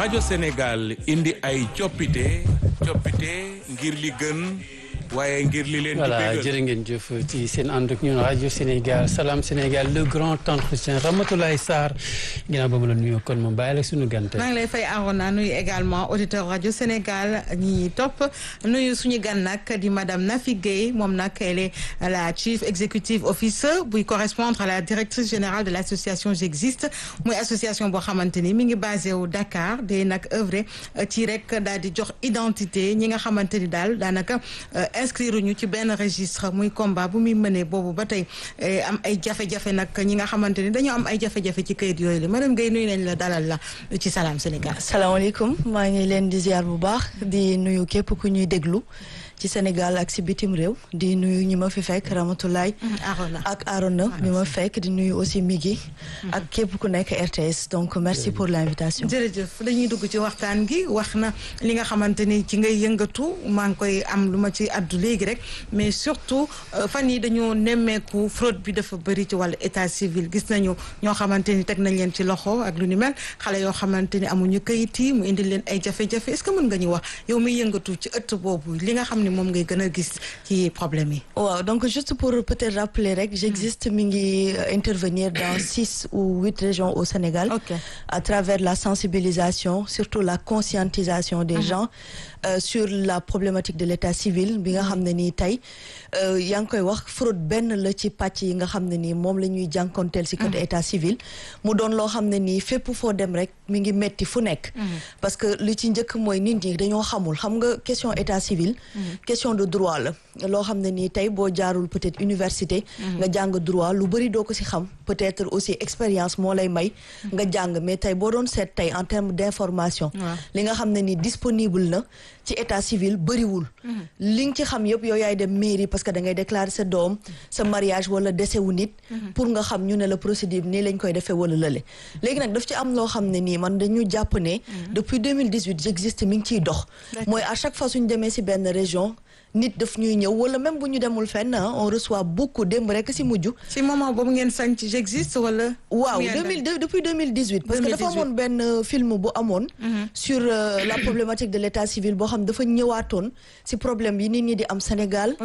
rajo Sénégal indi ay coppite coppite ngir li gën waaye ngir li leen. voilà jërë ngeen jëf ci seen ànd ak ñun rajo Sénégal Salam Sénégal le grand entretien Ramatoulaye Sarr ginnaaw ba mu la nuyoo kon moom bàyyi la suñu gante. maa ngi lay fay Arona nuyu également auditeur rajo Sénégal ñi topp nuyu suñu gan nag di madame Nafi Guèye moom nag elle est la chief executive officer buy correspondre à la directrice générale de l' association J'existe muy association boo xamante ni mi ngi basé wu Dakar day nag œuvre ci rek daal di jox identité ñi nga xamante ni daal daanaka. inscrire ñu ci benn registre muy combat bu muy mënee boobu ba tey am ay jafe-jafe nag ñi nga xamante ni dañoo am ay jafe-jafe ci kayit yooyu la madame Guèye nuyu nañ la dalal la ci Salam Sénégal. salaamaaleykum maa ngi leen di ziar bu baax di nuyu képp ku ñuy déglu ci Sénégal ak si bitim réew di nuyu ñi ma fi fekk Ramatoulaye Arona ak Arona mi ma fekk di nuyu aussi Migi ak képp ku nekk RTS donc merci pour l' invitation. jërëjëf dañuy dugg ci waxtaan gi wax na li nga xamante ni ci ngay yëngatu maa ngi koy am lu ma ci addu léegi rek mais surtout fan yi dañoo nemmeeku fraude bi dafa bëri ci wàllu état civil gis nañu ñoo xamante ni teg nañ leen ci loxo ak lu ni mel xale yoo xamante ni amuñu kayit yi mu indil leen ay jafe-jafe est ce que mën nga ñu wax yow miy yëngatu ci ëtt boobu li nga xam ni moom ngay gën a gis ci problème yi. waaw donc juste pour peut-être rappeler rek j'existe mi ngi intervenir dans six ou huit régions au Sénégal. Okay. à travers la sensibilisation surtout la conscientisation des gens euh, sur la problématique de l'état civil bi nga xam ne nii tey yaa ngi koy wax fraude benn la ci pàcc yi nga xam ne nii moom la ñuy jànkonteel si côté état civil mu doon loo xam ne nii fépp foo dem rek mi ngi metti fu nekk parce que li ci njëkk mooy nit ñi dañoo xamul xam nga question état civil question de droit la loo xam ne nii tey boo jaarul peut-être université nga jàng droit lu bëri doo ko si xam peut-être aussi expérience moo lay may nga jàng mais tey boo doon seet tey en termes d'information li nga xam ne nii disponible na ci état civil bëriwul li nga ci xam yëpp yow yaay dem mairie parce que da ngay déclarer sa doom sa mariage wala décès wu nit pour nga xam ñu ne la procédure nii lañ koy defee wala lële léegi nag daf ci am loo xam ne nii man dañu jàpp ne depuis 2018 j'existe mi ngi ciy dox mooy à chaque fois suñu demee si benn région nit daf ñuy ñëw wala même bu ñu demul fenn on reçoit beaucoup démb rek si mujj. si moment boobu ngeen sañ ci j'existe wala. waaw deux mille depuis deux mille dix huit. parce que dafa amoon benn film bu amoon. sur la problématique de l' état civil boo xam dafa ñëwaatoon si problème yi nit ñi di am Sénégal.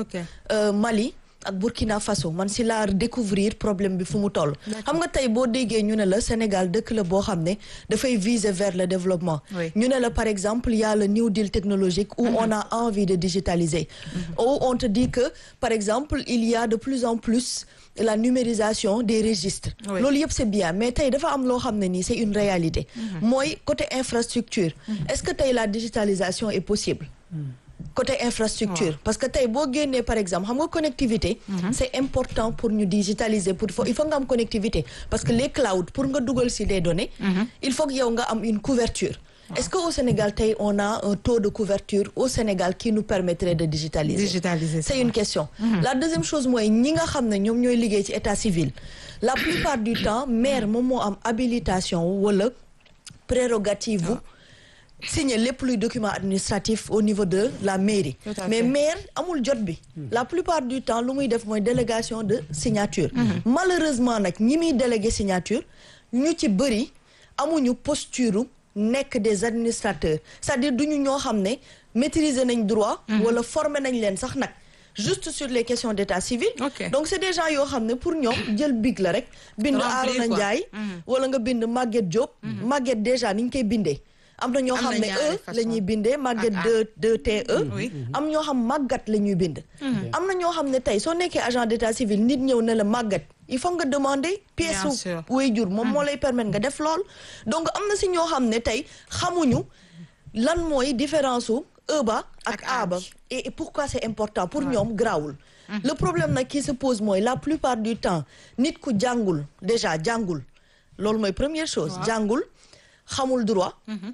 Mali. ak Burkina Faso man si laa découvrir problème bi fu mu toll xam nga tey boo déggee ñu ne la Sénégal dëkk la boo xam ne dafay viser vers le développement ñu ne la par exemple y a le New Deal technologique où on a envie de digitaliser où on te dit que par exemple il y a de plus en plus la numérisation des registres loolu yëpp c'est bien mais tey dafa am loo xam ne nii c'est une réalité mooy côté infrastructure est-ce que tey la digitalisation est possible côté infrastructure parce que tey boo génnee par exemple xam nga connectivité c'est important pour ñu digitaliser pour il faut nga am connectivité parce que les clouds pour nga dugal ci des données il faut que yow nga am une couverture est-ce que au Sénégal tey on a un taux de couverture au Sénégal qui nous permettrait de digitaliser digitaliser c'est une question la deuxième chose mooy ñi nga xam ne ñoom ñooy liggéey ci état civil la plupart du temps maire moom moo am habilitation wala prérogative signer lépp luy document administratif au niveau de la mairie mais maire amul jot bi la plupart du temps lu muy def mooy délégation de signature malheureusement nag ñi muy délégué signature ñu ci bëri amuñu posture nekk des administrateurs c'est-à-dire duñu ñoo xam ne maîtriser nañ droit wala former nañ leen sax nag juste sur les questions d'état civil donc c'est des gens yoo xam ne pour ñoom jël big la rek bind Arona Ndiaye wala nga bind Maguette Diop Maguette déjà ni ñu koy bindee am na ñoo xam ne e la ñuy bindee màgget de de te am ñoo xam màggat la ñuy bind am na ñoo xam ne tey soo nekkee agent d'état civil nit ñëw ne la màggat il faut nga demander pièce su waajur moom moo lay permettre nga def lool donc am na si ñoo xam ne tey xamuñu lan mooy différence su e ba ak a ba et pourquoi c'est important pour ñoom grawul le problème nag qui se pose mooy la plupart du temps nit ku jàngul déjà jàngul loolu mooy première chose jàngul xamul droit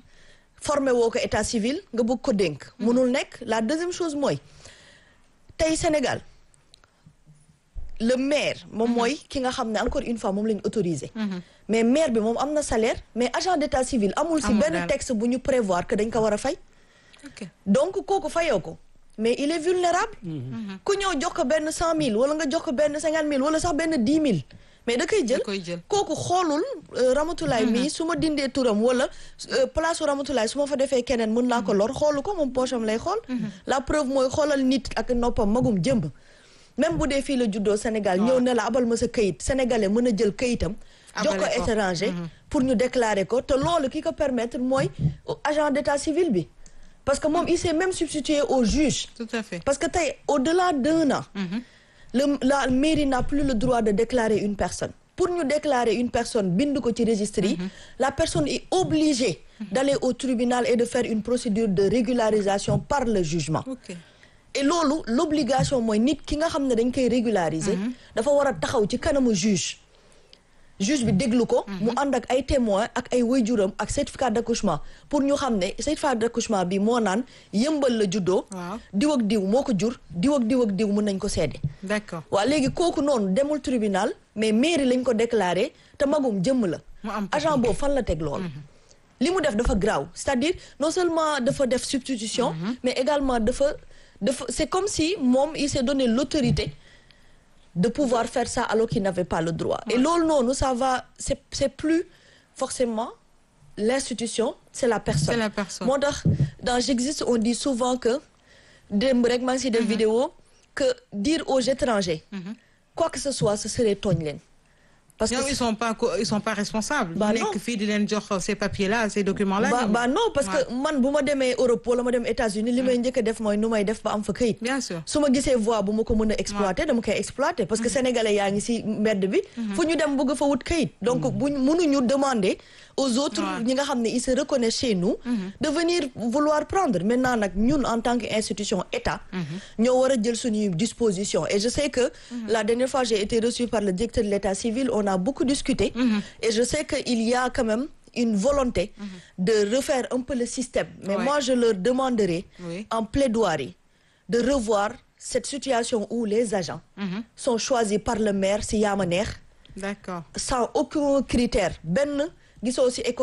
formé woo ko état civil nga bëgg ko dénk mënul nekk la deuxième chose mooy tey Sénégal le maire moom mooy ki nga xam ne encore une fois moom la ñu autorisé mais maire bi moom am na salaire mais agent d'état civil amul si benn texte bu ñu prévoir que dañ ko war a fay donc kooku fayoo ko mais il est vulnérable ku ñëw jox ko benn cent mille wala nga jox ko benn cinquante mille wala sax benn dix mille mais da koy jël Da koy jël. kooku xoolul euh, Ramatoulaye mii su ma dindee turam wala euh, place u Ramatoulaye su ma fa defee keneen mën naa ko lor xoolu ko moom poche am lay xool la preuve mooy xoolal nit ak noppam magum jëmb même bu dee fii la juddoo Sénégal ñëw ne la abal ma sa këyit sénégalais mën a jël këyitam jox ko Abale ko. étranger pour ñu déclarer ko te loolu ki ko permettre mooy agent d'état civil bi parce que moom il s'est même substitué au juge tout à fait parce que tey au-delà d'un an le la mairie n'a plus le droit de déclarer une personne pour ñu déclarer une personne bind ko ci registre yi la personne est obligée d'aller au tribunal et de faire une procédure de régularisation par le jugement ok et loolu l'obligation mooy nit ki nga xam ne dañ koy régulariser dafa war a taxaw ci kanamu juge juge bi déglu ko mu ànd ak ay témoins ak ay waajuram ak certificat d'accouchement pour ñu xam ne certificat d'accouchement bi moo naan yëmbal la juddoo Waaw. diw ak diw moo ko jur diw ak diw ak diw mën nañ ko seede d'accord waaw léegi kooku noonu demul tribunal mais mairie lañ ko déclaré te magum jëmm la Mu am agent boobu fan la teg loolu li mu def dafa graaw c'est-à-dire non seulement dafa def substitution mais également dafa dafa c'est comme si moom il s'est donné l'autorité de pouvoir faire ça alors qu'il n'avait pas le droit et loolu noonu ça va c'est c'est plus forcément l'institution c'est la personne C'est la personne. moo tax dans J'existe on dit souvent que démb rek maa ngi si def vidéo que dire aux étrangers quoi que ce soit ce serait tooñ leen parce que ñoom ils sont pas co- ils sont pas responsables Bah ñu non. nekk fii di leen jox ces papiers là ces documents là ba ñoom. ba non parce que Ouais. man bu ma demee Europe wala ma dem États-Unis li may njëkk a def mooy nu may def ba am fa këyit bien sûr su ma gisee voie bu ma ko mën a exploiter dama koy exploiter parce que sénégalais yaa ngi ci mbedd bi fu ñu dem bëgg fa wut këyit donc buñ mënuñu demander aux autres Ouais. ñi nga xam ne ils se reconnaissent chez nous de venir vouloir prendre maintenant nag ñun en tant que institution état ñoo war a jël suñuy disposition et je sais que la dernière fois j'ai été reçue par le directeur de l'état civil on a beaucoup discuté et je sais que il y a quand même une volonté de refaire un peu le système mais Ouais. moi je leur demanderai Oui. en plaidoirie de revoir cette situation où les agents sont choisis par le maire si yaa ma neex d'accord sans aucun critère benn gisoo ci école